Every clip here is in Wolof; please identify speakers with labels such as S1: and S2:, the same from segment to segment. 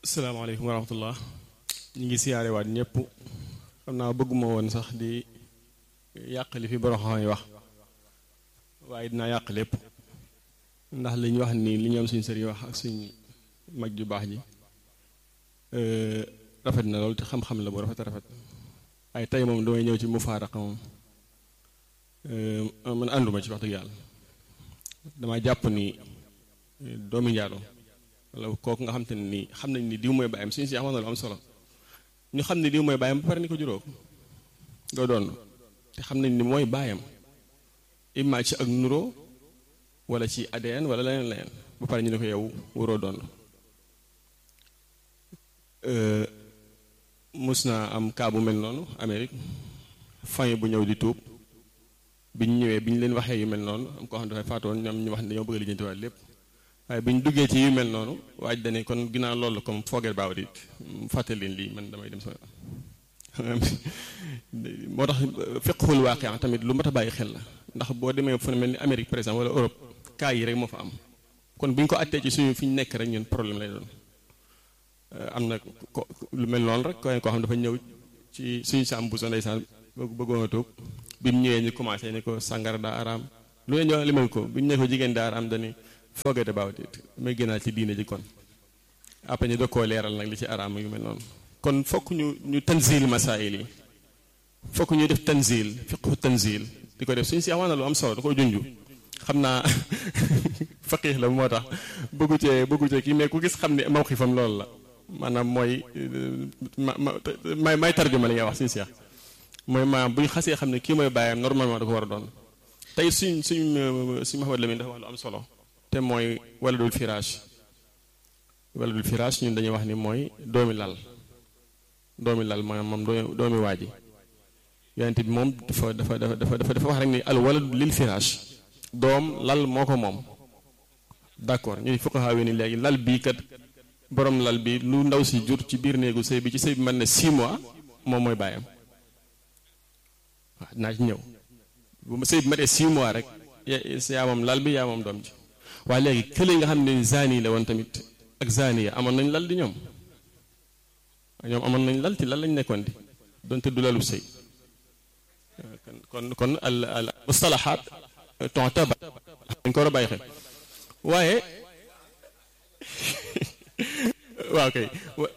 S1: asalaamaaleykum wa rahmatullah ñu ngi siyaare waat ñëpp xam naa bëgguma woon sax di yàq li fi borom xam yi wax waaye dinaa yàq lépp ndax li ñu wax nii li ñu am suñ sëriñ wax ak suñ mag ju baax ji rafet na loolu te xam-xam la bu rafet a rafet waaye tey moom damay ñëw ci mufaaraqa moom man ànduma ci wax dëgg yàlla dama jàpp ni doomi njaaloo wala kooku nga xam te ne nii xam nañ ni diw mooy bàyyam suñu si wax na lu am solo ñu xam ne diw mooy bàyyam ba pare ni ko juróom doo doon te xam nañ ni mooy bàyyam imma ci ak nuroo wala ci ADN wala leneen leneen ba pare ñu ne ko yow waroo doon mus naa am cas bu mel noonu Amérique famille bu ñëw di tuub bi ñu ñëwee bi ñu leen waxee yu mel noonu am koo xam ne dafay faatoon ñoom ñu wax ne dañoo bëgg a lijjanti waat lépp waaye bi ñu duggee ci yu mel noonu waaj dane kon ginnaaw loolu comme foogeel baaw di fàttali leen lii man damay dem sama moo tax fiqhul waaqi tamit lu mat a bàyyi xel la ndax boo demee fu mel ni Amérique par exemple wala Europe cas yi rek moo fa am kon bu ñu ko attee ci suñu fi ñu nekk rek ñun problème lay doon am na ko lu mel noonu rek ko koo xam dafa ñëw ci suñu saam bu so ndeysaan bëggoon a tuub bi mu ñëwee ñu commencé ni ko sàngara daa araam lu ne ñoo limal ko bi ñu ne ko jigéen daa araam dani forget about it may génnaal ci diine ji kon après ñu doog koo leeral nag li ci araam yu mel noonu kon fokk ñu ñu tanzil masail yi fokk ñu def tanzil fiqhu tanzil di ko def suñu si amaan na lu am solo da ko junju xam naa faqih la moo tax bëggu cee bëggu cee kii mais ku gis xam ne mawxifam loolu la maanaam mooy ma may may tarjuma li nga wax suñu seex mooy maanaam bu ñu xasee xam ne kii mooy bàyyam normalement da ko war a doon tey suñ suñ suñ Mahamad Lamine dafa wax lu am solo te mooy waladul firaash waladul firaash ñun dañuy wax ni mooy doomi lal doomi lal maanaam moom doomi waaji yonent bi moom dafa dafa dafa dafa dafa wax rek ni al waladu lil firaash doom lal moo ko moom d'accord ñuy fuqaha yi ni léegi lal bii kat borom lal bi lu ndaw si jur ci biir néegu sëy bi ci sëy bi mën na 6 mois moom mooy bàyyam waaw dinaa ci ñëw bu ma sëy bi matee 6 mois rek yaa moom lal bi yaa moom doom ji waaye léegi kële nga xam ne zani la woon tamit ak zaniya amoon nañ lal di ñoom ñoom amoon nañ lal ci lal lañ nekkoon di donte du lalu sëy kon kon al al mustalahaat tu'tabar dañ ko war a bàyyi xel waaye waaw kay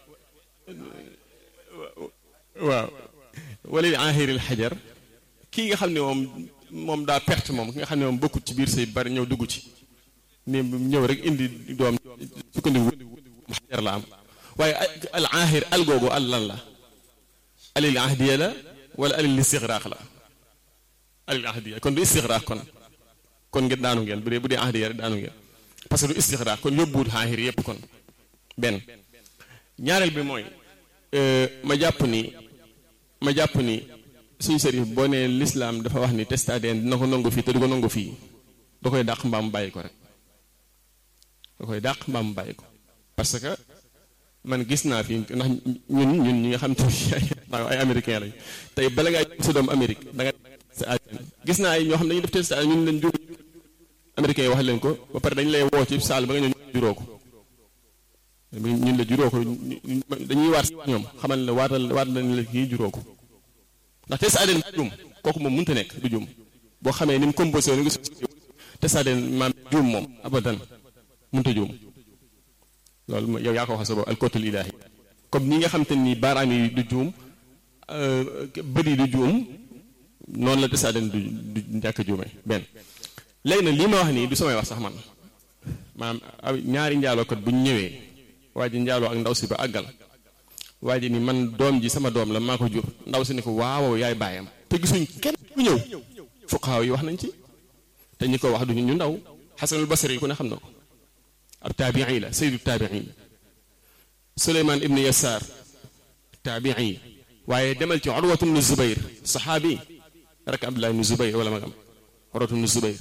S1: waaw walil ahiril xajar kii nga xam ne moom moom daa perte moom ki nga xam ne moom bokkut ci biir sëy bari ñëw dugg ci ni ñëw rek indi doom sukkandiku xajar la am waaye al ahir al googu al lan la alil ahdiya la wala alil istixraaq la alil ahdiya kon du istixraaq kon kon ngeen daanu ngeen bu dee bu dee ahdiya rek daanu ngeen parce que du istixraaq kon yóbbuwut ahir yépp kon benn ñaareel bi mooy ma jàpp ni ma jàpp ni suñu sëriñ boo nee lislaam dafa wax ni test ADN dina ko nangu fii te du ko nangu fii da koy dàq mbaam bàyyi ko rek da koy dàq mbaam bàyyi ko parce que man gis naa fi ndax ñun ñun ñi nga xam te ay américain lañ tey bala ngaa sa doom Amérique da nga sa ADN gis naa ay ñoo xam ne dañuy def test ADN ñun leen jur américain yi wax leen ko ba pare dañu lay woo ci saal ba nga ñëw juróo ko ñun la juróo ko dañuy waat ñoom xamal la waatal waat la ne la kii juróo ko ndax test ADN du juum kooku moom mënta nekk du juum boo xamee ni mu composé wu ni nga test ADN maam juum moom abadan mënta juum loolu mooy yow yaa ko waxal sa bopp alkootul ilaahi comme ñi nga xam te ni baaraam yi du juum bët yi du juum noonu la test ADN du du ñàkk a juume benn léegi nag lii ma wax nii du samay wax sax man maanaam ñaari njaalookat bu ñu ñëwee waa ji njaaloo ak ndaw si ba àggal waa ji ni man doom ji sama doom la maa ko jur ndaw si ni ko waaw yaay baayam te gisuñ kenn ku ñëw fuqaaw yi wax nañ ci te ñi ko wax duñu ñu ndaw xasanul basri ku ne xam na ko ab taabii la sayyidu taabii suleymaan ibnu yasaar taabii waaye demal ci urwatu bnu zubayr saxaabi rek abdullah ibnu zubayr wala magam urwatu bnu zubayr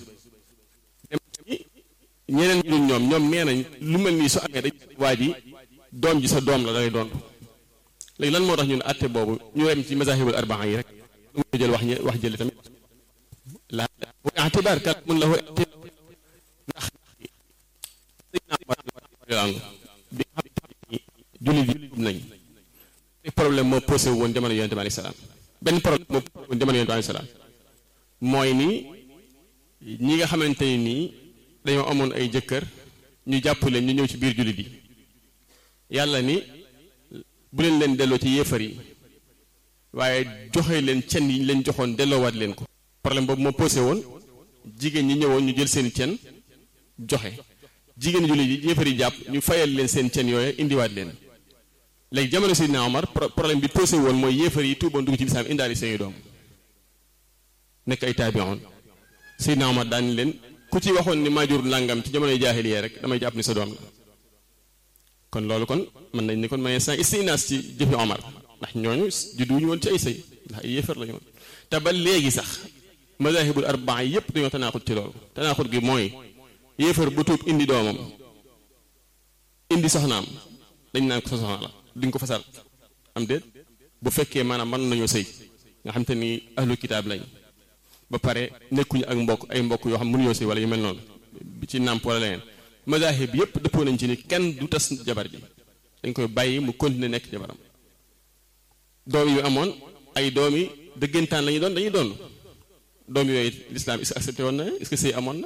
S1: ñeneen ñu ñoom ñoom nee nañ lu mel nii su amee dañ waa ji doom ji sa doom la da ngay doon léegi lan moo tax ñun àtte boobu ñu yem ci mazahibul arbaa yi rek mu jël wax wax jële tamit la itibaar kat mun la ndax bi nga xam ne jullit moo posé woon jamono yonente bi alayhi salaam benn problème moo posé woon jamono yonente bi alayhi salaam mooy ni ñi nga xamante ni nii dañoo amoon ay jëkkër ñu jàpp leen ñu ñëw ci biir jullit yi yàlla ni bu leen leen delloo ci yéefar yi waaye joxe leen cen yi ñu leen joxoon delloowaat leen ko problème boobu moo posé woon jigéen ñi ñëwoon ñu jël seen cen joxe jigéen jullit yi yéefar yi jàpp ñu fayal leen seen cen yooyu indiwaat leen léegi jamono Seydina Omar problème bi posé woon mooy yéefar yi tuuboon dugg ci lislaam indaali seeni doom nekk ay taabiyoon Seydina Omar daan leen ku ci waxoon ni maajur làngam ci jamonoy jaahiliya rek damay jàpp ni sa doom la kon loolu kon mën nañ ni kon may san istinaas ci jëfi Omar ndax ñooñu judduwuñu woon ci ay sëy ndax ay yéefar lañu woon te ba léegi sax madahibul arbaa yépp dañoo tanaaxut ci loolu tanaaxut gi mooy yéefar bu tuub indi doomam indi soxnaam dañ naan ko sa soxna la duñ ko fasal am déet bu fekkee maanaam mën nañoo sëy nga xam te ni ahlu kitaab lañ ba pare nekkuñu ak mbokk ay mbokk yoo xam mënuñoo sëy wala yu mel noonu ci nàmp wala leneen madahib yépp dëppoo nañ ci ni kenn du tas jabar ji dañ koy bàyyi mu continuer nekk jabaram doom yu amoon ay doom yi dëggantaan la ñuy doon dañuy doon doom yooyu l'islam est-ce que accepté woon na est-ce que sëy amoon na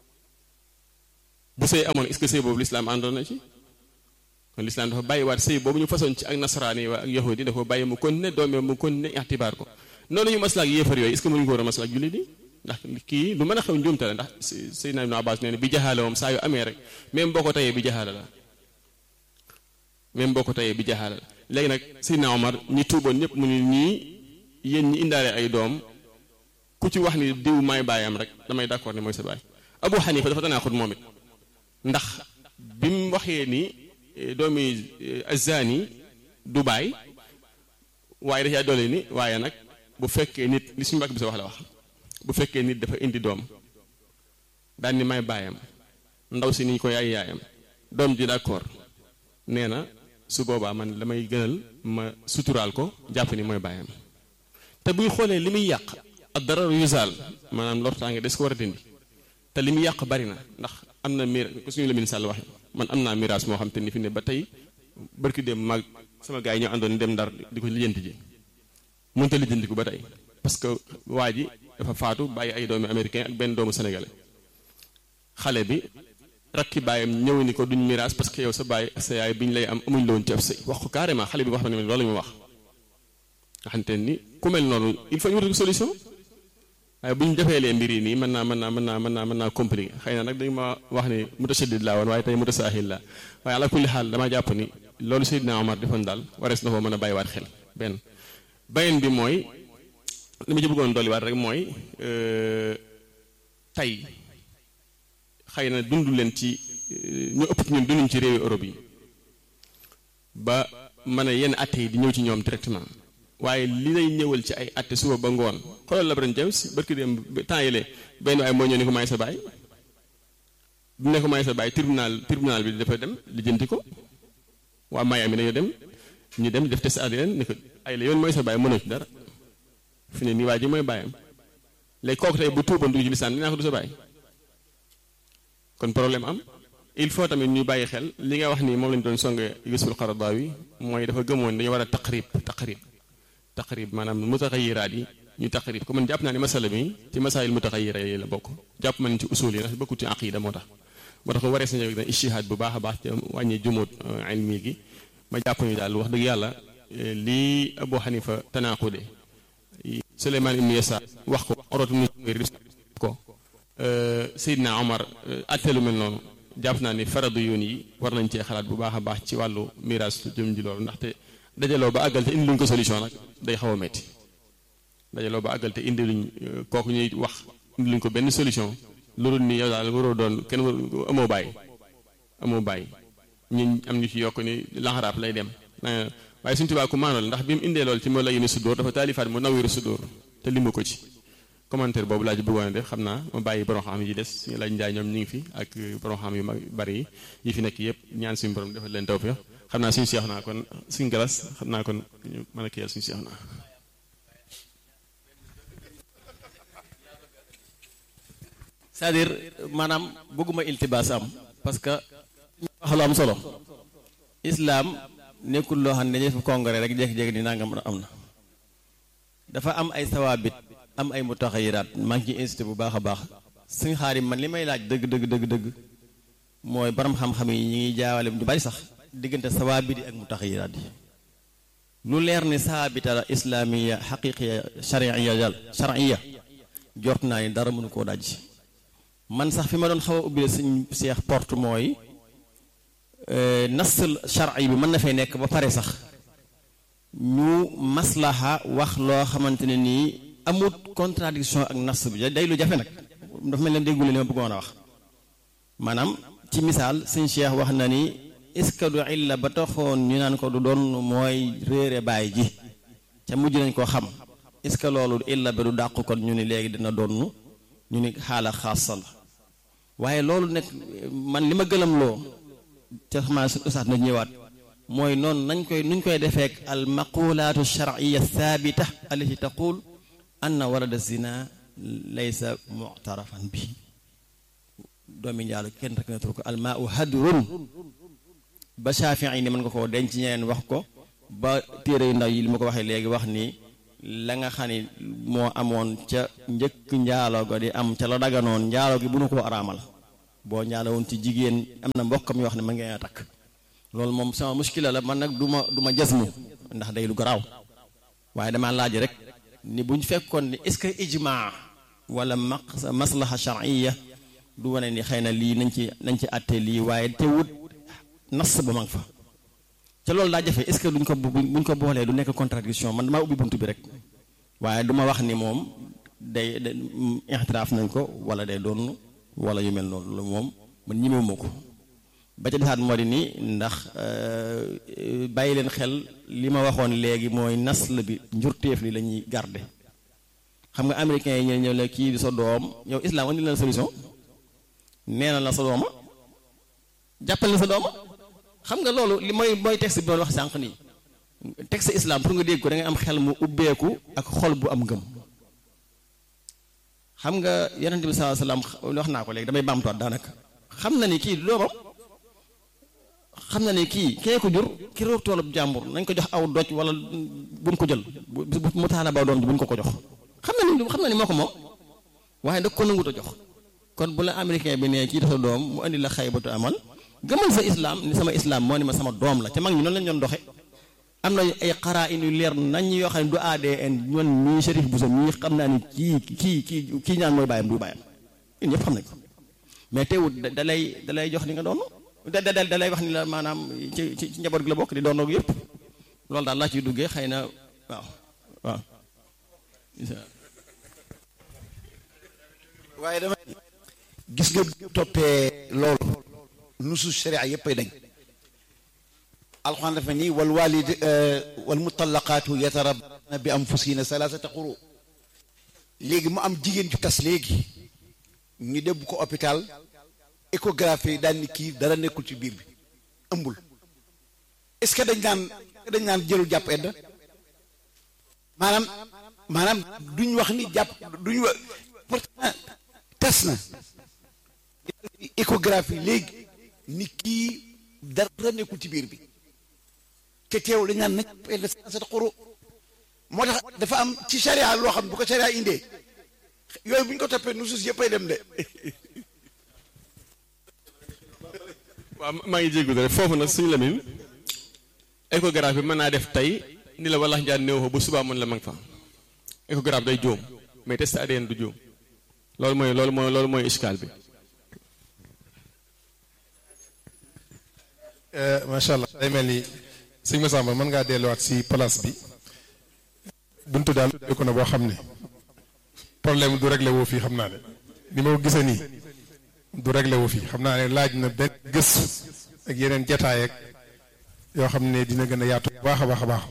S1: bu sëy amoon est-ce que sëy boobu l'islam àndoon na ci kon l'islam dafa bàyyi waat sëy boobu ñu façon ci ak nasaraan yi waa ak yahudi dafa bàyyi mu continuer doom yi mu continuer ixtibaar ko noonu ñu maslaak yéefar yooyu est-ce que mënuñu ko war a maslaak jullit yi ndax kii lu mën a xew njuumte la ndax Seydina Ibn Abbas nee na bi jaxaala moom saa yu amee rek même boo ko tayee bi jaxaala la même boo ko tayee bi jaxaala la léegi nag Seydina Omar ñi tuuboon ñëpp mu ni ñii yéen ñi indaale ay doom ku ci wax ni diw may baayam rek damay d'accord ne mooy sa baay Abu Hanifa dafa tanaaxut moom it ndax bi mu waxee ni doomi azani du baay waaye da caa doole ni waaye nag bu fekkee nit li suñu mbàkk bi sa wax la wax bu fekkee nit dafa indi doom daan ni may baayam ndaw si ni ko yaay yaayam doom ji d'accord nee na su boobaa man damay gënal ma suturaal ko jàpp ni mooy baayam te buy xoolee li muy yàq ak dara yusaal maanaam lortaange des ko war a dindi te li muy yàq bari na ndax am na mir ko suñu la min sàll waxe man am naa miraas moo xam te ni fi ne ba tey barki dem mag sama gars yi ñoo àndoon dem ndar di ko lijjanti ji mënta lijjanti ko ba tey parce que waa ji dafa faatu bàyyi ay doomi américain ak benn doomu sénégalais xale bi rakki baayam ñëw ni ko duñ miraas parce que yow sa baay sa yaay bi ñu lay am amuñ la woon ci ab sëy wax ko carrément xale bi wax na ne loolu la ñu wax nga xamante ni ku mel noonu il faut ñu wutal solution waaye bu ñu defee lee mbir yi nii mën naa mën naa mën naa mën naa mën naa compliqué xëy na nag dañu ma wax ni mutasaddid laa woon waaye tey mutasaahil laa waaye ala kulli xaal damaa jàpp ni loolu Seydina Omar defoon daal warees na ko mën a bàyyiwaat xel benn beneen bi mooy li ma ci bëggoon dolliwaat rek mooy tey xëy na dund leen ci ñu ëpp ci ñun dunduñ ci réewi Europe yi ba mën a yenn atte yi di ñëw ci ñoom directement waaye li lay ñëwal ci ay atte suba ba ngoon xoolal LeBron James barki dem temps yële benn waaye moo ñëw ni ko may sa baay du ne ko may sa baay tribunal tribunal bi dafa dem lijjanti ko waa Miami dañoo dem ñu dem def test ADN ni ko ay la yoon mooy sa baay mënoo ci dara fi ne nii waa ji mooy baayam léegi kooku tey bu tuuboon dugg ci lisaan dinaa ko du sa baay kon problème am il faut tamit ñu bàyyi xel li nga wax ni moom lañu doon songe Yusuf al-Qaradawi mooy dafa gëmoon dañu war a taqrib taqrib taqrib maanaam mutaxayiraat yi ñu taqrib ko man jàpp naa ni masala mi ci masaayil mutaxayira yi la bokk jàpp ma ni ci usul yi ndax bokku ci aqida moo tax moo tax waree sañu na ishihaad bu baax a baax ci wàññi jumóot ilmi gi ma jàpp ni daal wax dëgg yàlla lii Abu Hanifa tanaaqude Suleymaan ibn Yasaar wax ko Urwatu ibn Zubayr ko Seydina Omar attelu mel noonu jàpp naa ni faradu yoon yi war nañ cee xalaat bu baax a baax ci wàllu miraas jëm ji loolu ndaxte dajaloo ba àggal te indi luñ ko solution nag day xaw a metti dajaloo ba àggal te indi luñ kooku ñuy wax indi luñ ko benn solution loolu ni yow daal waroo doon kenn war amoo bàyyi amoo bàyyi ñun am ñu ci yokk ni laxaraab lay dem waaye suñu tubaab ku maanoo la ndax bi mu indee loolu ci moo la yéene sudóor dafa taalifaat mu nawiru sudóor te limu ko ci commentaire boobu laa ci bëggoon a def xam naa ma bàyyi borom xam yi des suñu laaj njaay ñoom ñu ngi fi ak borom xam yu mag bari yi yi fi nekk yëpp ñaan suñu borom defal leen tawfiq xam naa suñu seex naa kon suñu galas xam naa kon ñu mën a kiyal suñu seex naa
S2: c'est-à-dire maanaam bëgguma iltibaas am parce que ñu wax lu am solo islaam nekkul loo xam ne dañuy def congrès rek jékki-jékki di nangam am na dafa am ay sawaabit am ay mutaxayiraat maa ngi ciy insisté bu baax a baax suñ xaarim man li may laaj dëgg dëgg dëgg dëgg mooy borom xam-xam yi ñi ngi jaawale ñu bari sax diggante sawaabit yi ak mutaxayiraat yi lu leer ni saabita la islaamiya xaqiqiya shariya dal shariya jort naa ni dara mënu koo daj man sax fi ma doon xaw a ubbi suñ seex porte mooy nas shari bi mën na fay nekk ba pare sax ñu maslaha wax loo xamante ne nii amut contradiction ak nas bi day lu jafe nag dafa mel ne déggule li ma bëggoon a wax maanaam ci misaal suñ cheikh wax na ni est-ce que du illa ba taxoon ñu naan ko du doon mooy réere baay ji ca mujj nañ koo xam est-ce que loolu illa ba du dàq kon ñu ni léegi dina doon ñu ni xaala xaasa la waaye loolu nekk man li ma gëlam loo ca xamaa ustaas na ñëwaat mooy noonu nañ koy nuñ koy defeek al maqulaatu sharciya thabita allati taqul anna walada zina laysa muctarafan bi doomi njaalu kenn rek na tur ko almaa u hadrun ba Shaafi'i ni mën nga koo denc ñeneen wax ko ba téere yu ndaw yi li ma ko waxee léegi wax ni la nga xam ni moo amoon ca njëkk njaaloo ga di am ca la daganoon njaaloo gi bu nu ko araamal boo njaaloo woon ci jigéen am na mbokkam yoo xam ne ma ngeen a takk loolu moom sama muskila la man nag du ma du ma jasmu ndax day lu garaaw waaye damaa laaj rek ni bu ñu fekkoon ni est-ce que ijmaa wala maq maslaha shar'iyya du wane ni xëy na lii nañ ci nañ ci àtte lii waaye teewut nas ba mag fa ca loolu daa jafe est-ce que duñ ko buñ ko boolee du nekk contradiction man damaa ubbi bunt bi rek waaye du ma wax ni moom day ixtiraaf nañ ko wala day doon wala yu mel noonu loolu moom man ñimewuma ko ba ca desaat moo di ni ndax bàyyi leen xel li ma waxoon léegi mooy nasl bi njurteef li la ñuy garder xam nga américains yi ñëw ñëw la kii di sa doom yow islam andi na la solution nee na la sa dooma jàppal na sa dooma xam nga loolu li mooy mooy texte bi doon wax sànq nii texte islam pour nga dégg ko da ngay am xel mu ubbeeku ak xol bu am ngëm xam nga yonent bi sallallahu alayhi wasallam wax naa ko léegi damay baamtuwaat daanaka xam na ni kii du doomam xam na ni kii kee ko jur ki roog toolub jàmbur nañ ko jox aw doj wala buñ ko jël bu mu taala ba doom ji buñ ko ko jox xam na ni xam na ni moo ko moom waaye da ko nangut a jox kon bu la américain bi ne kii dafa doom mu indi la xaybatu amal gëmal sa islam ni sama islam moo ni ma sama doom la te mag ñi noonu lañ doon doxe am na ay xaraa in yu leer nañ yoo xam ne du ADN ñun mii Chérif Bousso mii xam naa ni kii kii kii kii ñaan mooy bàyyam du bàyyam ñun ñëpp xam nañ ko mais teewut da lay da lay jox li nga doon da da da lay wax ni la maanaam ci ci njaboot gi la bokk di doon ak yëpp loolu daal laa ciy duggee xëy na waaw waaw.
S3: waaye dama gis nga toppee loolu nusu sharia yëppay dañ alxuraan dafa ni wal walid wal mutallaqaatu yatarabna bi anfusihina salaasata quru léegi mu am jigéen ju tas léegi ñu debb ko hôpital échographie daal ni kii dara nekkul ci biir bi ëmbul est-ce que dañ naan dañ naan jëlul jàpp edda maanaam maanaam duñ wax ni jàpp duñ wax pourtant tas na échographie léegi ni kii dara nekkul ci biir bi te teew dañ naan nañ edda sa xuru moo tax dafa am ci charia loo xam bu ko charia indee yooyu bu ñu ko toppee nu suus yëppay dem de
S1: waaw maa ngi jéggu rek foofu nag suñu lamin échographie mën naa def tey ni la walax njaan néew fa bu subaa mën la mag fa échographie day jóom mais test ADN du jóom loolu mooy loolu mooy loolu mooy iskaal bi
S4: macha allah day mel ni sëñ Massamba mën ngaa delluwaat si place bi buntu daal ko na boo xam ne problème du réglé woo fii xam naa ne ni ma ko gisee nii du réglé wu fii xam naa ne laaj na benn gëstu ak yeneen jataay ak yoo xam ne dina gën a yaatu bu baax a baax a baax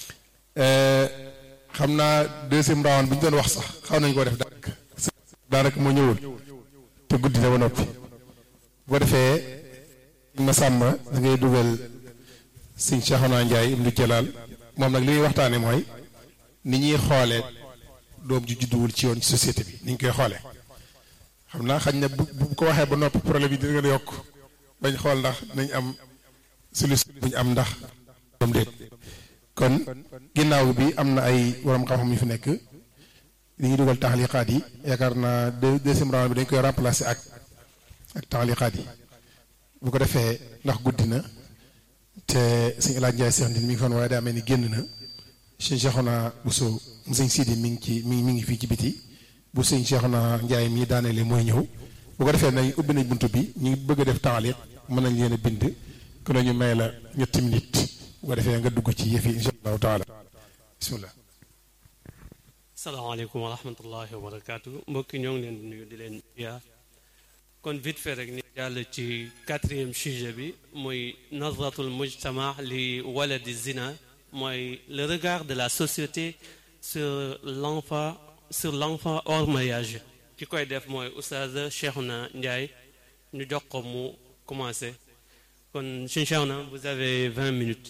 S4: xam naa deuxième round bi ñu doon wax sax xaw nañu koo def daanaka daanaka moo ñëwul te guddi na ba noppi bu ko defee ma sàmm da ngay dugal sëñ Cheikhouna Ndiaye Ibnu Jalaal moom nag li ñuy waxtaane mooy ni ñuy xoolee doom ju judduwul ci yoon ci société bi ni ñu koy xoolee xam naa xañ na bu bu ko waxee ba noppi problème yi dina gën a yokk bañ xool ndax nañ am solution bu ñu am ndax comme déet kon ginnaaw bi am na ay borom xam-xam yu fi nekk li ñuy dugal taxliqaat yi yaakaar naa deuxième round bi dañ koy remplacer ak ak taxliqaat yi bu ko defee ndax guddi na te sëñ El Hadj Ndiaye Cheikh Ndine mi ngi fan waaye daa mel ni génn na sëñ Cheikhouna Bousso mu sëñ Sidi mi ngi ci mi mi ngi fii ci biti bu sëñ Cheikhouna Ndiaye mi daaneele mooy ñëw bu ko defee nañ ubbi nañ buntu bi ñu bëgg a def taxliq mën nañ leen a bind ku la ñu may la ñetti minute bu ko defee nga dugg ci yëf yi incha allahu taala bisimilah.
S5: salaamaaleykum wa rahmatullahi wa barakaatu mbokki ñoo ngi leen di nuyu di leen yaa kon vite fait rek ni jàll ci quatrième sujet bi muy nazratul mujtama li waladi zina mooy le regard de la société sur l'enfant sur l'enfant hors mariage ki koy def mooy oustaz Cheikhouna Ndiaye ñu jox ko mu commencé kon sëñ Cheikhouna vous avez vingt minutes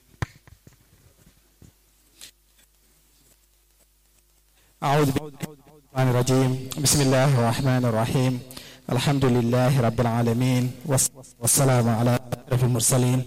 S6: أعوذ بالله الرجيم بسم الله الرحمن الرحيم الحمد لله رب العالمين والسلام على أشرف المرسلين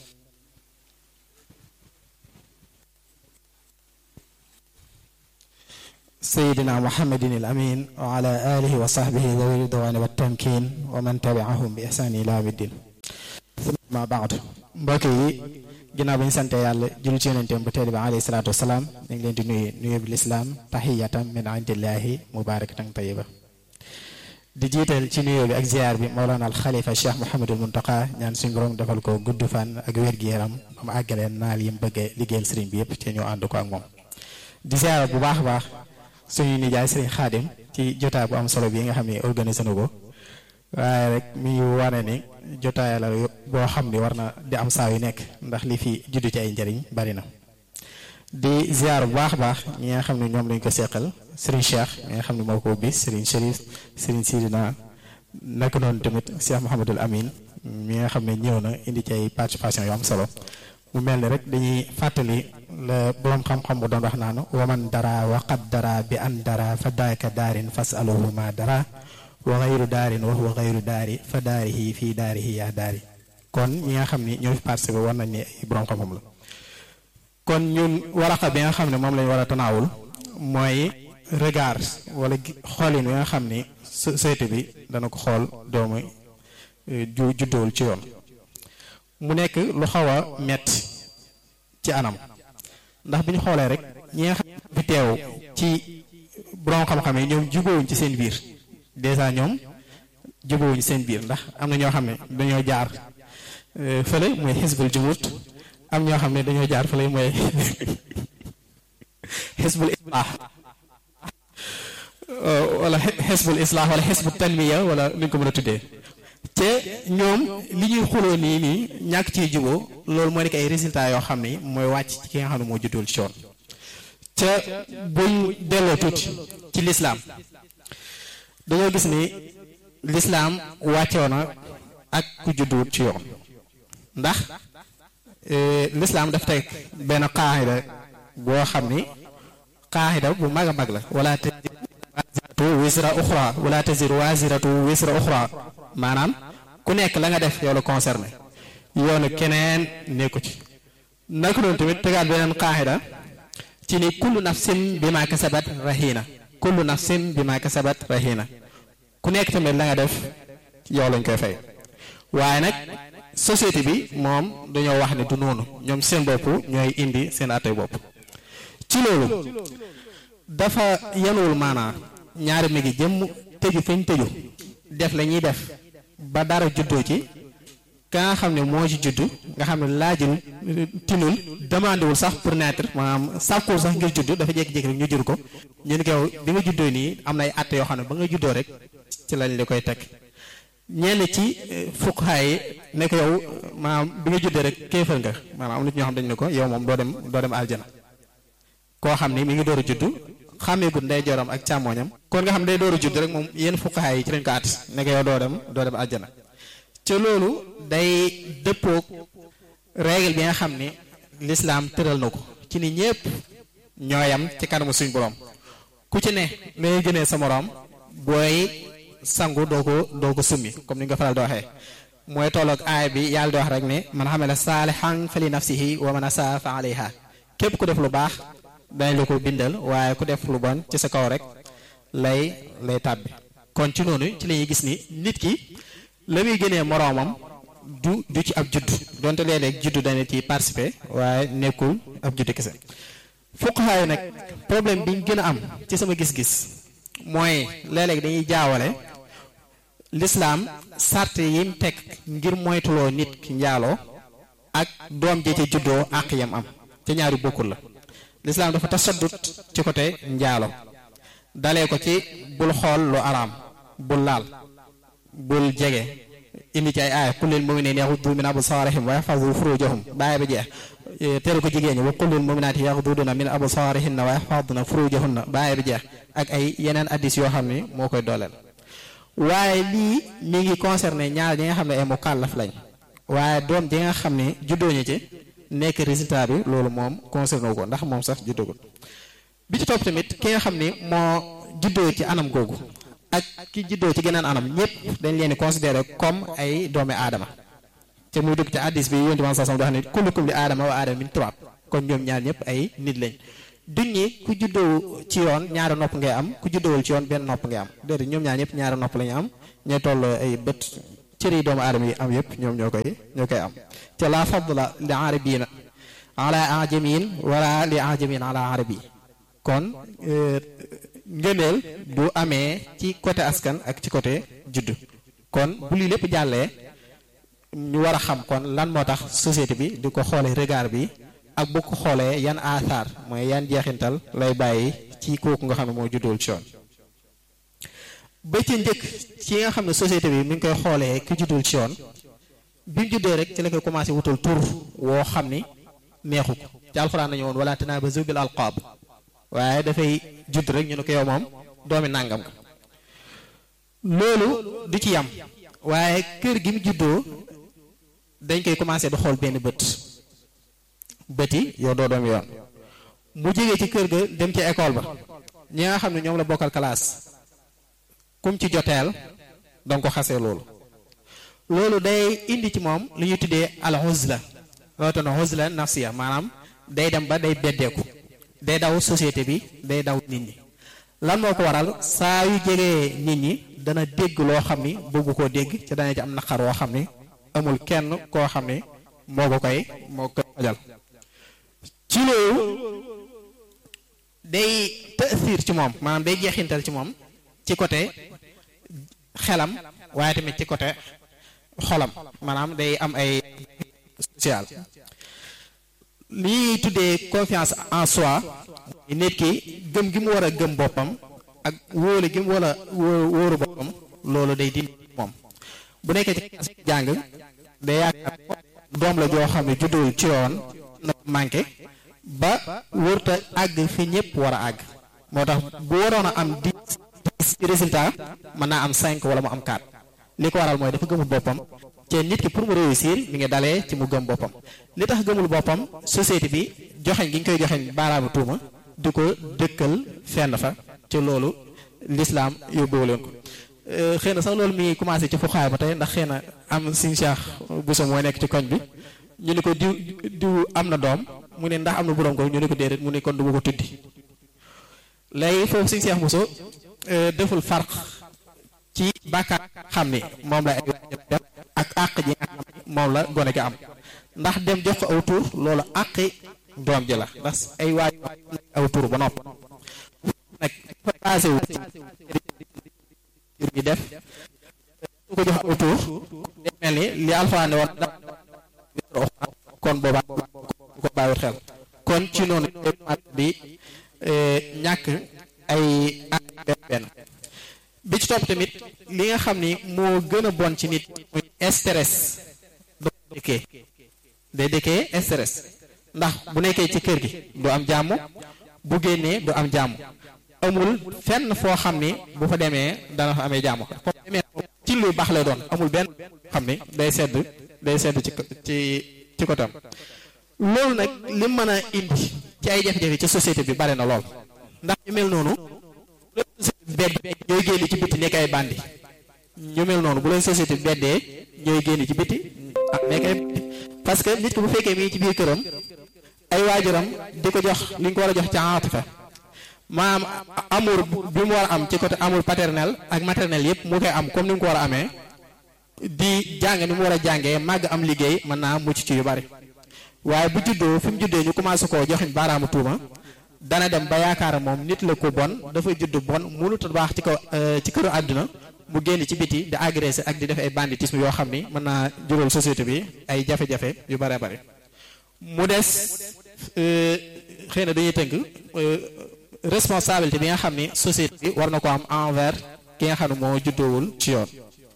S6: سيدنا محمد الأمين وعلى آله وصحبه ذوي الرضوان والتمكين ومن تبعهم بإحسان إلى يوم الدين ثم بعد mbokk yi ginnaaw bi ñu sante yàlla julli ci yonenteem bu tedd bi alayhi salaatu wasalaam ñu ngi leen di nuyu nuyu bi lislaam tahiyatan min indillahi mubarakatan tayyiba di jiital ci nuyu bi ak ziar bi Mawlana al Khalifa Cheikh Mouhamadul Muntaqa ñaan suñu borom defal ko gudd fan ak wér-gu-yaram ba mu àggaleen naal yi mu bëggee liggéeyal sëriñ bi yëpp te ñu ànd ko ak moom di ziar bu baax a baax suñu nijaay sëriñ Xaadim ci jotaay bu am solo bi nga xam ne organisé na ko waaye rek mi ngi wane ni jotaay la boo xam ni war na di am saa yu nekk ndax li fi juddu ci ay njëriñ bari na di ziar bu baax a baax ñi nga xam ne ñoom lañ ko seqal Serigne Cheikh mi nga xam ne moo ko ubbi Serigne Chérif Serigne Sidina naka noonu tamit Cheikh Mouhamadul Amin mi nga xam ne ñëw na indi ci ay participation yu am solo mu mel ni rek dañuy fàttali la borom xam-xam bu doon wax naan waman dara waqad dara bi an dara fa daaka daarin fasaluhu ma dara wa xayru daarin wa huwa xayru daari fa daarihi fii daarihi yaa daari kon ñi nga xam ni ñoo fi participé war nañ ni ay borom xam-xam la kon ñun waraqa bi nga xam ne moom lañ war a tanaawul mooy regard wala xoolin wi nga xam ni société bi dana ko xool doomu ju juddowul ci yoon mu nekk lu xaw a metti ci anam ndax bi ñu xoolee rek ñi nga xam fi teew ci borom xam-xam yi ñoom jubóowuñ ci seen biir dèjà ñoom jubóowuñ seen biir ndax am na ñoo xam ne dañoo jaar fële mooy xisbul jumut am ñoo xam ne dañoo jaar fële mooy xisbul islaax wala xisbul islaax wala xisbul tanmiya wala nu ñu ko mën a tuddee te ñoom li ñuy xuloo nii nii ñàkk ciy juboo loolu moo nekk ay résultats yoo xam ne mooy wàcc ci ki nga xam ne moo juddul ci yoon te buñ delloo tuuti ci lislaam dañoo gis ni lislaam wàccoo na ak ku judduwut ci yoon ndax lislaam daf teg benn qaaxida boo xam ni qaaxida bu mag a mag la wala taziru waaziratu wisra uxra wala taziru waaziratu wisra uxra maanaam ku nekk la nga def yow la concerné yoonu keneen nekku ci naka noonu tamit tegaat beneen qaaxida ci ni kullu nafsin bi ma kasabat rahina kullu nafsin bi ma kasabat rahina ku nekk tamit la nga def yow lañ koy fay waaye nag société bi moom dañoo wax ne du noonu ñoom seen bopp ñooy indi seen attey bopp ci loolu dafa yanuwul maanaa ñaari mi ngi jëmm tëju fañ tëju def la ñuy def ba dara juddoo ci ka nga xam ne moo ci judd nga xam ne laajul tinul demandé wul sax pour naître maanaam sàkkul sax ngir judd dafa jékki-jékki rek ñu jur ko ñu ne ko yow bi nga juddoo nii am na ay àtte yoo xam ne ba nga juddoo rek ci lañ li koy teg ñenn ci fuqahaa yi ne ko yow maanaam bi nga juddoo rek kéefal nga maanaam am na ñoo xam dañ ne ko yow moom doo dem doo dem aljana koo xam ni mi ngi door a judd xàmmeegut ndey joram ak càmmooñam kon nga xam day door a judd rek moom yenn fuqahaa yi ci lañ ko at ne ko yow doo dem doo dem aljana ca loolu day dëppoog règle bi nga xam ni lislaam tëral na ko ci ni ñépp ñooyam ci kanamu suñ borom ku ci ne ngay gënee sa moroom booy sangu doo ko doo ko summi comme ni nga faral di waxee mooy tolloog aay bi yàlla di wax rek ne man xamela saalihan fa li nafsihi wa man asaa fa alayha képp ku def lu baax dañ la ko bindal waaye ku def lu bon ci sa kaw rek lay lay tàbbi kon ci noonu ci la ñuy gis ni nit ki la muy gënee moroomam du du ci ab judd donte léeg-léeg juddu dana ci participer waaye nekkul ab judd kese fuqahaa yi nag problème bi ñu gën a am ci sama gis-gis mooy léeg-léeg dañuy jaawale lislaam sart yi mu teg ngir moytuloo nit ki njaaloo ak doom ji ca juddoo àq yam am te ñaari bokkul la lislaam dafa tasaddut ci côté njaalo dalee ko ci bul xool lu araam bul laal bul jege indi ci ay aaya qul lil mu'minina yaghuddu min absarihim wa yahfazu furujahum bàyyi ba jeex tere ko jigéen ñi wa qul lil mu'minati yaghdudna min absarihinna wa yahfazna furujahunna bàyyi ba jeex ak ay yeneen addis yoo xam ni moo koy dooleel waaye lii mi ngi concerné ñaar ñi nga xam ne ay mukallaf lañ waaye doom ji nga xam ne juddoo ñu ci nekk résultat bi loolu moom concerné wu ko ndax moom sax juddagul bi ci topp tamit ki nga xam ni moo juddoo ci anam googu ak ki juddoo ci geneen anam ñëpp dañ leen di considéré comme ay doomi aadama te muy dugg ci addis bi yonent bi sallallahu alayhi wasallam di wax ni kullukum li aadama wa aadama min turaab kon ñoom ñaar ñëpp ay nit lañ duñ ñi ku juddoo ci yoon ñaari nopp ngay am ku juddoowul ci yoon benn nopp ngay am déedéet ñoom ñaar ñëpp ñaari nopp la ñu am ñooy toll ay bët cër yi doomu aadama yi am yëpp ñoom ñoo koy ñoo koy am te la fadla li arabiina ala ajamiin wala li ajamiin ala arabi kon ngëneel du amee ci côté askan ak ci côté juddu kon bu lii lépp jàllee ñu war a xam kon lan moo tax société bi di ko xoolee regard bi ak bu ko xoolee yan athar mooy yan jeexintal lay bàyyi ci kooku nga xam ne moo juddool ci yoon ba ci njëkk ci nga xam ne société bi mi ngi koy xoolee ki juddul ci yoon bi mu juddoo rek ci la koy commencé wutal tur woo xam ni neexu ko ci alxuraan nañu woon wala tanaabazu bil alqaab waaye dafay judd rek ñu ne ko yow moom doomi nàngam nga loolu du ci yam waaye kër gi mu juddoo dañ koy commencé di xool benn bët bëti yow doo doomi yoon mu jógee ci kër ga dem ci école ba ñi nga xam ne ñoom la bokkal classe kum ci joteel danga ko xasee loolu loolu day indi ci moom lu ñuy tuddee al uzla rawatina uzla nafsiya maanaam day dem ba day beddeeku day daw société bi day daw nit ñi lan moo ko waral saa yu jegee nit ñi dana dégg loo xam ni bëggu koo dégg ci dana ci am naqar woo xam ni amul kenn koo xam ni moo ko koy moo ko koy fajal ci loolu day taasiir ci moom maanaam day jeexintal ci moom ci côté xelam waaye tamit ci côté xolam maanaam day am ay social li ñuy tuddee confiance en soi nit ki gëm gi mu war a gëm boppam ak wóolu gi mu war a wóoru boppam loolu day dindi moom bu nekkee ci jàng day yaakaar doom la joo xam ne juddul ci yoon na manqué ba wërta àgg fi ñëpp war a àgg moo tax bu waroon a am dix dix résultat mën naa am cinq wala mu am quatre li ko waral mooy dafa gëmul boppam te nit ki pour mu réussir mi ngi dalee ci mu gëm boppam li tax gëmul boppam société bi joxeñ gi ñu koy joxeñ baaraamu tuuma di ko dëkkal fenn fa ci loolu lislaam yóbbuwu leen ko xëy na sax loolu mi ngi commencé ci fuxaay ba tey ndax xëy na am siñ Cheikh Bousso mooy nekk ci koñ bi ñu ne ko diw diw am na doom mu ne ndax am na borom ko ñu ne ko déedéet mu ne kon du ma ko tuddi léegi foofu siñ Cheikh Bousso deful farq ci bàkkaar xam ni moom la ay def ak àq ji nga xam ni moom la gone gi am ndax dem jox ko aw tur loolu àqi doom ji la ndax ay waay aw tur ba nopp nag fa basé wu ci bi def su ko jox aw tur day mel ni li alxuraan ne woon kon boobaa ko bàyyiwut xel kon ci noonu di ñàkk ay benn bi ci topp tamit li nga xam ni moo gën a bon ci nit muy stress da dëkkee day dëkkee stress ndax bu nekkee ci kër gi du am jàmm bu génnee du am jàmm amul fenn foo xam ni bu fa demee dana fa amee jàmm foo demee ci lu baax lay doon amul benn xam ni day sedd day sedd ci ci ci kotam loolu nag li mën a indi ci ay jafe-jafe ci société bi bare na lool ndax ñu mel noonu bedd ñooy génn ci biti nekk ay bandi ñu mel noonu bu leen société beddee ñooy génn ci biti ah mais kay parce que nit ki bu fekkee mi ngi ci biir këram ay waajuram di ko jox li ñu ko war a jox ci atifa maanaam amour bi mu war a am ci côté amour paternel ak maternel yëpp mu koy am comme ni mu ko war a amee di jàng ni mu war a jàngee màgg am liggéey mën naa mucc ci yu bari waaye bu juddoo fi mu juddee ñu commencé koo joxin baaraamu tuuma dana dem ba yaakaar moom nit la ko bon dafa judd bon mënut a baax ci kaw ci këru àdduna mu génn ci biti di agressé ak di def ay banditisme yoo xam ni mën naa jural société bi ay jafe-jafe yu bare bari mu des xëy na dañuy tënk responsabilité bi nga xam ni société bi war na ko am envers ki nga xam ne moo juddoowul ci yoon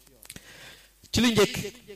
S6: ci lu njëkk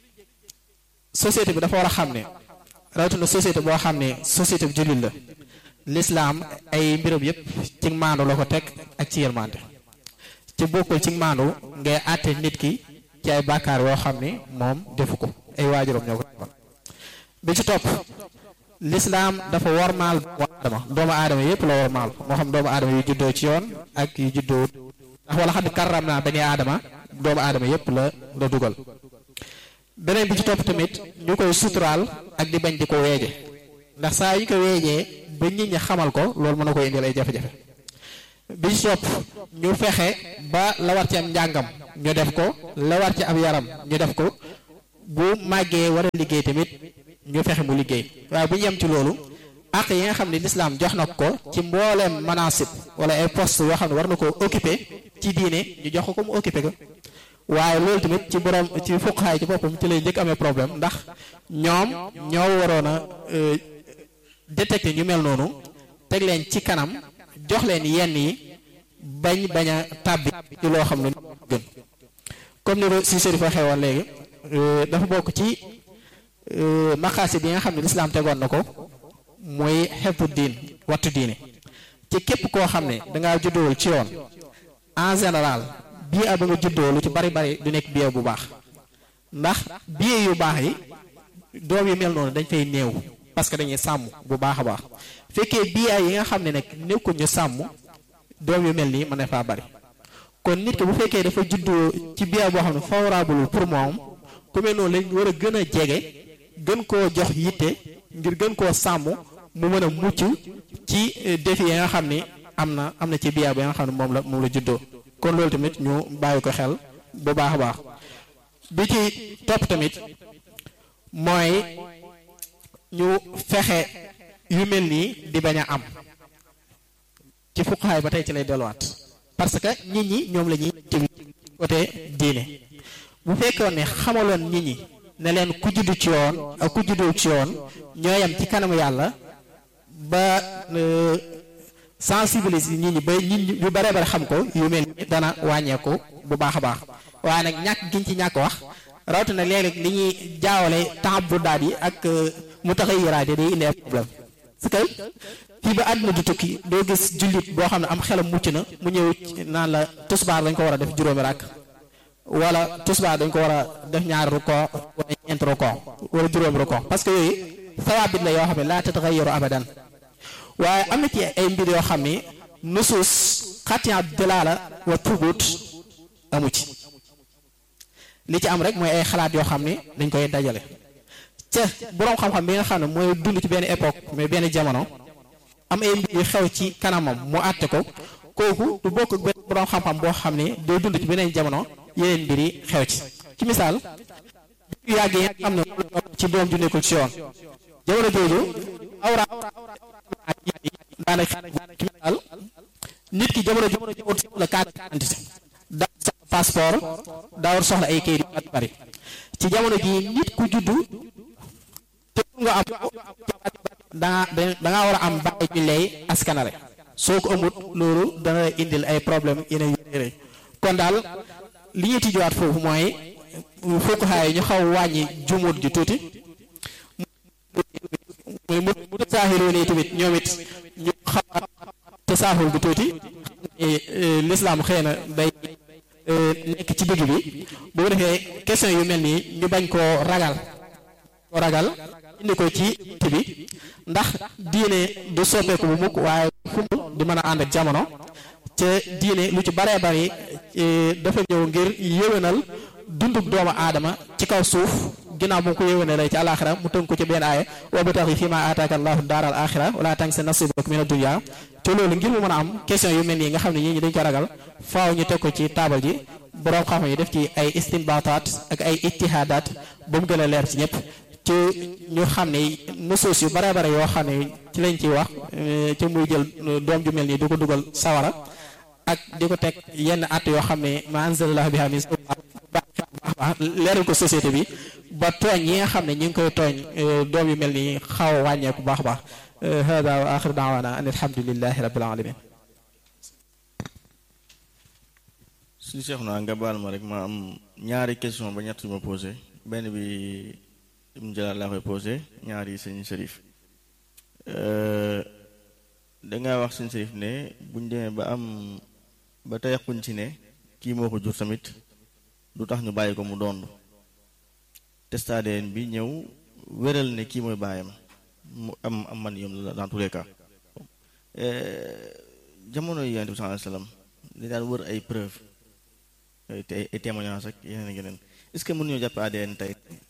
S6: société bi dafa war a xam ne rawatina société boo xam ne société bu jullit la lislaam ay mbiram yépp ci maandu la ko teg ak ci yërmande ci bokkul ci maandu ngay àtte nit ki ci ay bàkkaar yoo xam ni moom defu ko ay waajuram ñoo ko defal bi ci topp lislaam dafa wormaal doomu aadama doomu aadama yépp la wormaal moo xam doomu aadama yu juddoo ci yoon ak yu juddoo ndax wala xam ne karram naa bani aadama doomu aadama yépp la la dugal beneen bi ci topp tamit ñu koy suturaal ak di bañ di ko weeje ndax saa yu ko weejee ba nit ñi xamal ko loolu mën na koy indil ay jafe-jafe bi ci topp ñu fexe ba la war ci am njàngam ñu def ko la war ci ab yaram ñu def ko bu màggee war a liggéey tamit ñu fexe mu liggéey waaye bu ñu yem ci loolu ak yi nga xam ne lislaam jox na ko ci mbooleem manasib wala ay poste yoo xam ne war na ko occuper ci diine ñu jox ko ko mu occuper ko waaye loolu tamit ci borom ci fuqaay ci boppam ci lay njëkk amee problème ndax ñoom ñoo waroon a détecter ñu mel noonu teg leen ci kanam jox leen yenn yi bañ bañ a tàbbi ci loo xam ne gën comme ni si Chérif waxee woon léegi dafa bokk ci maqaasi bi nga xam ne lislaam tegoon na ko muy xebu diin wattu diine ci képp koo xam ne dangaa juddoowul ci yoon en général bii a ba nga juddoo lu ci bari bari du nekk bii bu baax ndax bii yu baax yi doom yu mel noonu dañ fay néew parce que dañuy sàmm bu baax a baax fekkee bii yi nga xam ne nag nekkul ñu sàmm doom yu mel nii mën na faa bari kon nit ki bu fekkee dafa juddoo ci bii boo xam ne favorable pour moom ku mel noonu lañ war a gën a jege gën koo jox yitte ngir gën koo sàmm mu mën a mucc ci défi yi nga xam ni am na am na ci bii bi nga xam ne moom la moom la juddoo kon loolu tamit ñu bàyyi ko xel bu baax a baax bi ci topp tamit mooy ñu fexe yu mel nii di bañ a am ci fuqaay ba tey ci lay delluwaat parce que nit ñi ñoom la ñuy ci côté diine bu fekkoon ne xamaloon nit ñi ne leen ku juddu ci yoon ak ku juddul ci yoon ñoo yam ci kanamu yàlla ba sensibiliser nit ñi ba nit ñi yu bare bare xam ko yu mel ni dana wàññeeku bu baax a baax waaye nag ñàkk giñ ci ñàkk wax rawatina léeg-léeg li ñuy jaawale temps bu daal yi ak mu tax a yiraade day indi problème parce que fii ba àdduna di tukki doo gis jullit boo xam ne am xelam mucc na mu ñëw naan la tusbaar dañ ko war a def juróomi ràkk wala tusbaar dañ ko war a def ñaari ruko wala ñeenti ruko wala juróomi ruko parce que yooyu sawaabit la yoo xam ne laa tatagayyaru abadan waaye am na ci ay mbir yoo xam ni nusuus xatiya dalaala wa tubut amu ci li ci am rek mooy ay xalaat yoo xam ni dañ koy dajale ca boroom xam-xam bi nga xam ne mooy dund ci benn époque mais benn jamono am ay mbir yu xew ci kanamam mu àtte ko kooku du bokk ak benn boroom xam-xam boo xam ne day dund ci beneen jamono yeneen mbir yi xew ci ci misaal yu yàgg yi nga xam ne ci doom ju nekkul ci yoon jamono jooju awra daanaka ci misaal nit ki jamono jamono jamono soxla carte d'identité daa soxla passeport daa war soxla ay kayit yu bari ci jamono ji nit ku juddu te nga am danga danga war a am bàyyi ñu lay askanale soo ko amut loolu dana indil ay problème yeneen yu rëy kon daal li ñuy tijjuwaat foofu mooy fuqahaa yi ñu xaw wàññi jumut ji tuuti muy mu saaxiru nii tamit ñoom it ñu xaw a tasaaxul bi tuuti lislaam xëy na day nekk ci digg bi bu ko defee question yu mel nii ñu bañ koo ragal koo ragal indi ko ci ti bi ndax diine du soppeeku bu mukk waaye fu mu di mën a ànd ak jamono te diine lu ci baree bari dafa ñëw ngir yéwénal dunduk doomu aadama ci kaw suuf ginnaaw bu mu ko yéwéne lay ci alaxira mu tënk ko ci benn aaya wabtaxi fi ma aataaka allahu daaral axira wala tansa nasibak min ad-dunya te loolu ngir mu mën a am question yu mel nii nga xam ne ñii ñi dañ ko ragal faaw ñu teg ko ci taabal ji boroom xam-xam yi def ci ay istinbataat ak ay ijtihaadaat ba mu gën a leer ci ñëpp ci ñu xam ne nusuus yu bare bare yoo xam ne ci lañ ciy wax ci muy jël doom ju mel nii di ko dugal sawara ak di ko teg yenn at yoo xam ne ma anzalallahu biha min leeral ko société bi ba tooñ yi nga xam ne ñi ngi koy tooñ doom yu mel nii xaw a wàññeeku baax baax hada wa axir daawana an alhamdulilahi rabbil alamin
S7: suñu seex naa nga baal ma rek ma am ñaari question ba ñett yu ma posé benn bi Ibn Jalal laa koy posé ñaari sëñ Sërif dangaa wax sëñ Sërif ne buñ demee ba am ba tayaquñ ci ne kii moo ko jur tamit du tax ñu bàyyi ko mu doon testadeen bi ñëw wéral ne kii mooy baayam mu am am man yom la dans tous les cas jamono yi yonent bi sallallahu alayhi wasallam li daan wër ay preuve te ay témoignage ak yeneen ak yeneen est-ce que mën ñoo jàpp ADN tey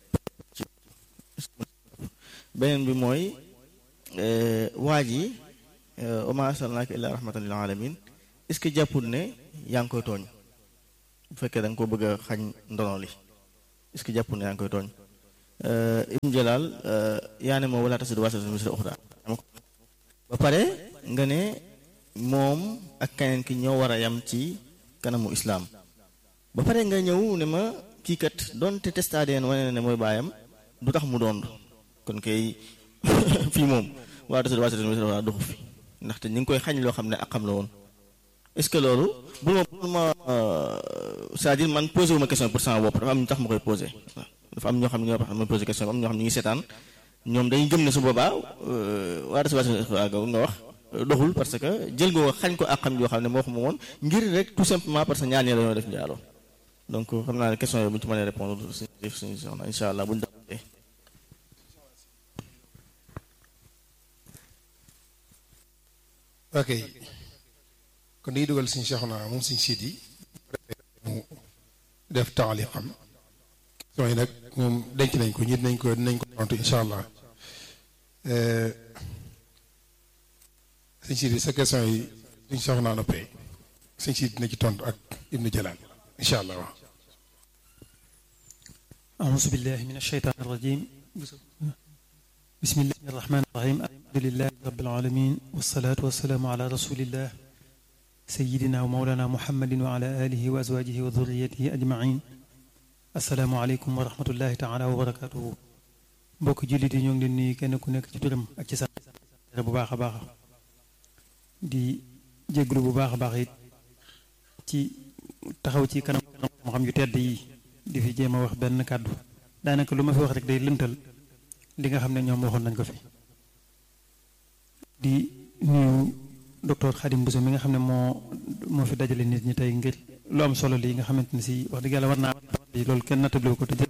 S7: beneen bi mooy waa ji wa ma arsalnaaka illaa rahmatan lil alamin est-ce que jàppul ne yaa ngi koy tooñ bu fekkee da nga ko bëgg a xañ ndono li est-ce que jàppul ne yaa ngi koy tooñ Ibn Jalal yaa ne moo wala tasidu waasiratun wisra uxraa ba pare nga ne moom ak keneen ki ñoo war a yam ci kanamu islaam ba pare nga ñëw ne ma kii kat doonte test ADN wane na ne mooy baayam du tax mu doon kon kay fii moom wala tasidu waasiratun wisra uxraa doxu fi ndaxte ñu ngi koy xañ loo xam ne ak xam la woon est-ce que loolu bul ma bul ma c'est-à-dire man posé wu ma question pour sama bopp dafa am ñu tax ma koy posé dafa am ñoo xam ne ñoo tax ma posé question am ñoo xam ne ñu ngi seetaan ñoom dañuy gëm ne su boobaa waa recevoir nga wax doxul parce que jël nga xañ ko ak xam yoo xam ne moo ko moomoon ngir rek tout simplement parce que ñaar ñi dañoo def njaaloo donc xam naa ne question yooyu bu ñu ci mënee répondre suñu suñu soxna incha allah bu ñu defee
S4: ok kon dañuy dugal suñu Cheikhouna moom suñu siit yi mu def taaliqam question yi nag moom denc nañ ko ñi dinañ ko dinañ ko tontu incha allah suñu siit yi sa question yi suñu Cheikhouna noppee suñu siit dina ci tontu ak Ibnu Jalal incha allah waaw
S8: أعوذ بالله من الشيطان الرجيم بسم الله الرحمن الرحيم الحمد لله رب العالمين والصلاة والسلام على رسول الله سيدنا ومولانا محمد وعلى آله وأزواجه وذريته أجمعين السلام عليكم ورحمة الله تعالى وبركاته mbokk jullit yi ñoo ngi leen nuyu kenn ku nekk ci turam ak ci sax bu baax a baax di jégalu bu baax a baax it ci taxaw ci kanam xam-xam yu tedd yi di fi jéem a wax benn kàddu daanaka lu ma fi wax rek day lëntal li nga xam ne ñoom waxoon nañ ko fi di nuyu docteur Khadim Bousso mi nga xam ne moo moo fi dajale nit ñi tey ngir lu am solo lii nga xamante ne si wax dëgg yàlla war naa loolu kenn nattable ko te jël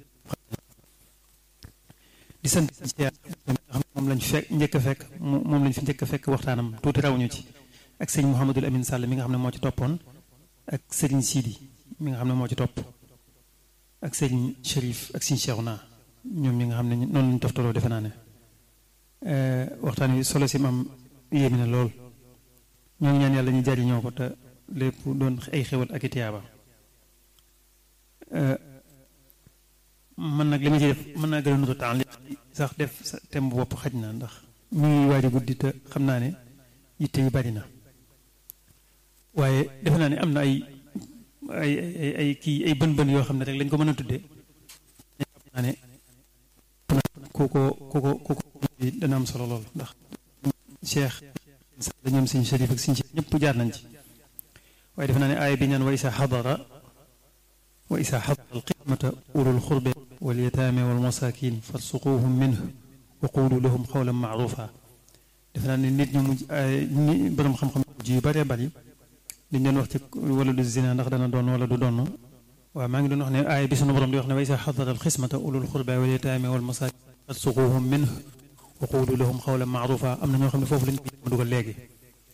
S8: di sant si nga xam ne moom lañ fi fekk njëkk a fekk moom lañ fi njëkk a fekk waxtaanam tuuti rawuñu ci ak sëñ Mouhamadul Amin Sall mi nga xam ne moo ci toppoon ak sëriñ Sidi mi nga xam ne moo ci topp ak sëriñ Chérif ak sëriñ Cheikhouna ñoom ñi nga xam ne noonu lañu toftaloo defe naa ne waxtaan wi solo si am yéemi na lool ñoo ngi ñaan yàlla ñu jariñoo ko te lépp doon ay xewal ak i tiyaaba man nag li ma ci def mën naa gën a nutu temps sax def sa thème bu bopp xaj na ndax mi ngi waaj a guddi te xam naa ne yitte yi bari na waaye defe naa ne am na ay ay ay ay kii ay bën bën yoo xam ne rek lañ ko mën a tuddee xam naa ne ku ko ku ko ku ko dana am solo lool ndax cheikh da ñoom siñ sharif ak siñ ñëpp jaar nañ ci waaye defe naa ne aaya bi ñaan wa isa xadara wa isa xadara alqismata ulul xurbe wal yataame wal masakin farsuquhum minhu wa qulu lahum xawlan maarufa defe naa ne nit ñu mujj ni borom xam-xam mujj yu bëree bëri liñ doon wax ci wala du zina ndax dana doon wala du doon waaw maa ngi doon wax ne aaya bi sunu borom di wax ne wa isa xadara alqismata ulul xurbe wal yataame wal masakin farsuquhum minhu wa qulu lahum xawlan maarufa am na ñoo xam ne foofu lañ ko dugal léegi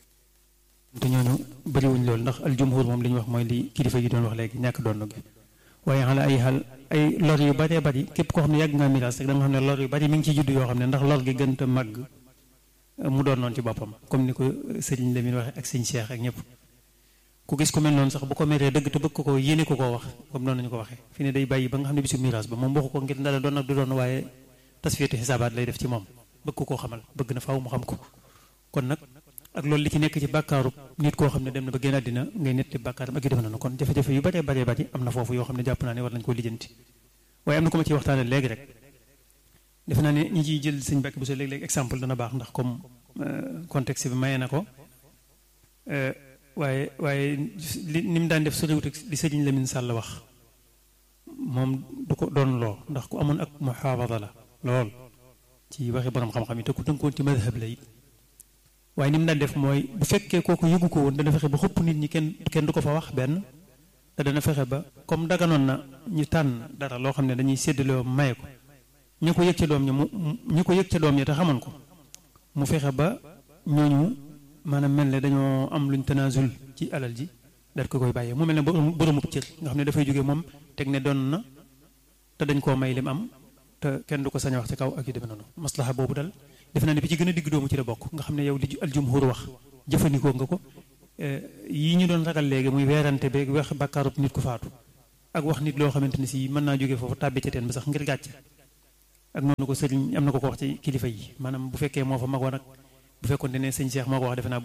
S8: te ñooñu bëriwuñ loolu ndax aljumhur moom li ñu wax mooy li kilifa yi doon wax léegi ñàkk doon gi waaye xala ay xal ay lor yu baree bari képp koo xam ne yàgg nga miraas rek da nga xam ne lor yu bari mi ngi ci judd yoo xam ne ndax lor gi gën a màgg mu doon noonu ci boppam comme ni ko sëriñ Lamine waxee ak sëñ Cheikh ak ñëpp ku gis ku mel noonu sax bu ko meree dëgg te bëgg ko ko yéene ko koo wax comme noonu nañu ko waxee fi ne day bàyyi ba nga xam ne bisu miraas ba moom waxu ko ngir ndala doon ak du doon waaye tasfiyatu xisaabaat lay def ci moom bëgg ko koo xamal bëgg na faaw mu xam ko kon nag ak loolu li ci nekk ci bàkkaaru nit koo xam ne dem na ba génn àddina ngay netti bàkkaaram ak yu def nañu kon jafe-jafe yu baree baree bari am na foofu yoo xam ne jàpp naa ne war nañu koo lijjanti waaye am na ko ma ciy waxtaane léegi rek defe naa ne ñi ciy jël sëñ Mbàkke bu so léeg-léeg exemple dana baax ndax comme contexte bi maye na ko waaye waaye li ni mu daan def soriwut ak li sëriñ Lamine Sall wax moom du ko doon loo ndax ku amoon ak muhaafada la lool ci waxi borom xam-xam yi te ku tënkoon ci madhab la it waaye ni mu daan def mooy bu fekkee kooku yëgu ko woon dana fexe ba xëpp nit ñi kenn kenn du ko fa wax benn te dana fexe ba comme daganoon na ñu tànn dara loo xam ne dañuy séddaloo maye ko ñu ko yëg ca doom ña mu ñu ko yëg ca doom ña te xamoon ko mu fexe ba ñooñu maanaam mel ne dañoo am luñ tanaasul ci alal ji daal ko koy bàyyee mu mel ne boromub cër nga xam ne dafay jógee moom teg ne doon na te dañ koo may lim am te kenn du ko sañ a wax ci kaw ak yu demee noonu maslaha boobu dal defe naa ne bi ci gën a digg doomu ci la bokk nga xam ne yow li aljumhur wax jëfandikoo nga ko yii ñu doon ragal léegi muy weerante beeg wax bàkkaarub nit ku faatu ak wax nit loo xamante ne si mën naa jógee foofu tàbbi ca teen ba sax ngir gàcce ak noonu ko sëriñ am na ko ko wax ci kilifa yi maanaam bu fekkee moo fa magoon ak bu fekkoon ne sëñ Cheikh moo ko wax defe naa